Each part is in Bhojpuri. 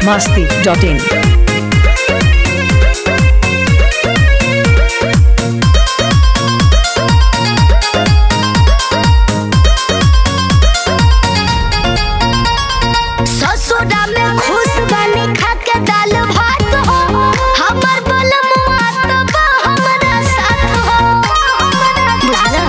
masti.in. ससुरा में खुश बनी खा के दाल भात हो हमर बलमुआ तो बा हमरा साथ हो बुझला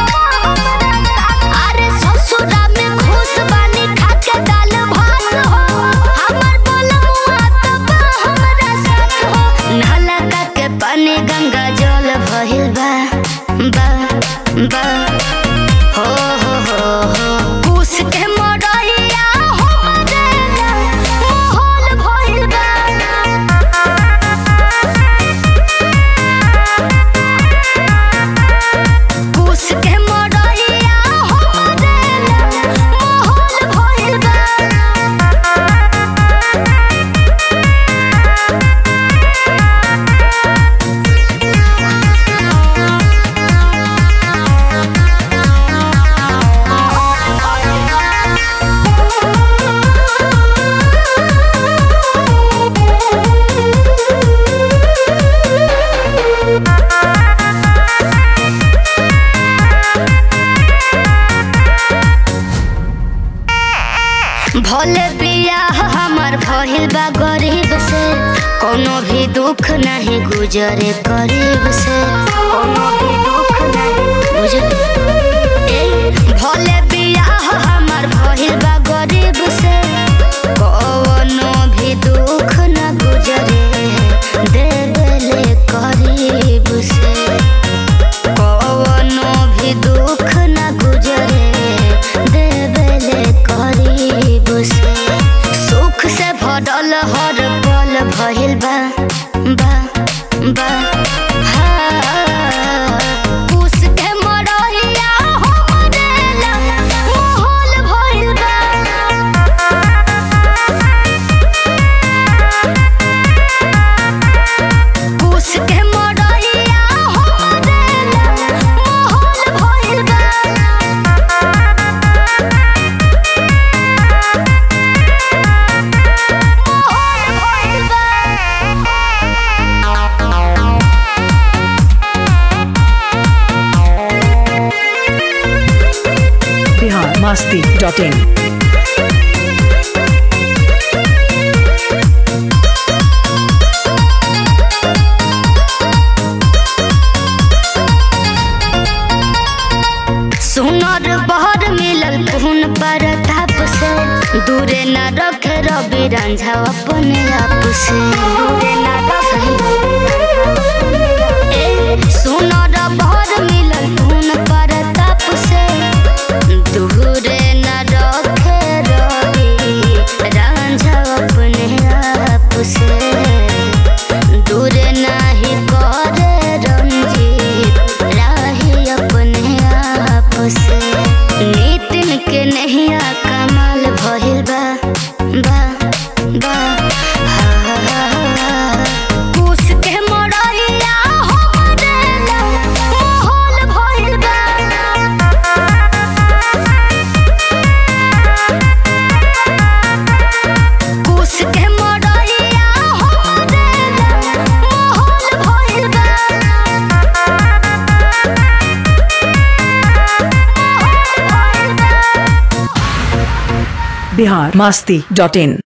अरे ससुरा में खुश बनी खा के दाल भात हो हमर बलमुआ तो बा हमरा साथ हो नाला का के पानी गंगा जल भइल बा बा बा हो हो हो हो कुछ के मरैया हो मरेला माहौल भइल बा कुछ के मरैया हो मरेला माहौल भइल बा भले बियाह हमर भइल बा गरीब से कोनो भी दुख नहीं गुजरे करीब से कोनो भी दुख नहीं बुझल ए भले बियाह हमर भइल बा गरीब से कोनो भी दुख न गुजरे देले करीब से कवनो भी दुख न गुजरे देवेले करीब से सुख से भरल हर पल भइल बा बा बा हाँ। कुछ के मरहिया हो मरेला, माहौल भइल बा कुछ के मरैया हो मरेला माहौल भइल बा माहौल भइल Bihar masti.in. सुनर बहर मिलल खून पर ताप से दूरे न रखे रवि रंझा अपने आप से दूरे न रखे सुनर बहर मिलल खून पर ताप से दूरे न रखे रवि रंझा अपने आप से दूरे नाही करे रंजीत राही अपने आप से नितिन के नहिया कमाल भइल बा बा बा हा, हा, हा। कुछ के मरैया हो मरेला, माहौल भइल बा कुछ के मरैया हो मरेला, माहौल भइल बा Bihar masti.in.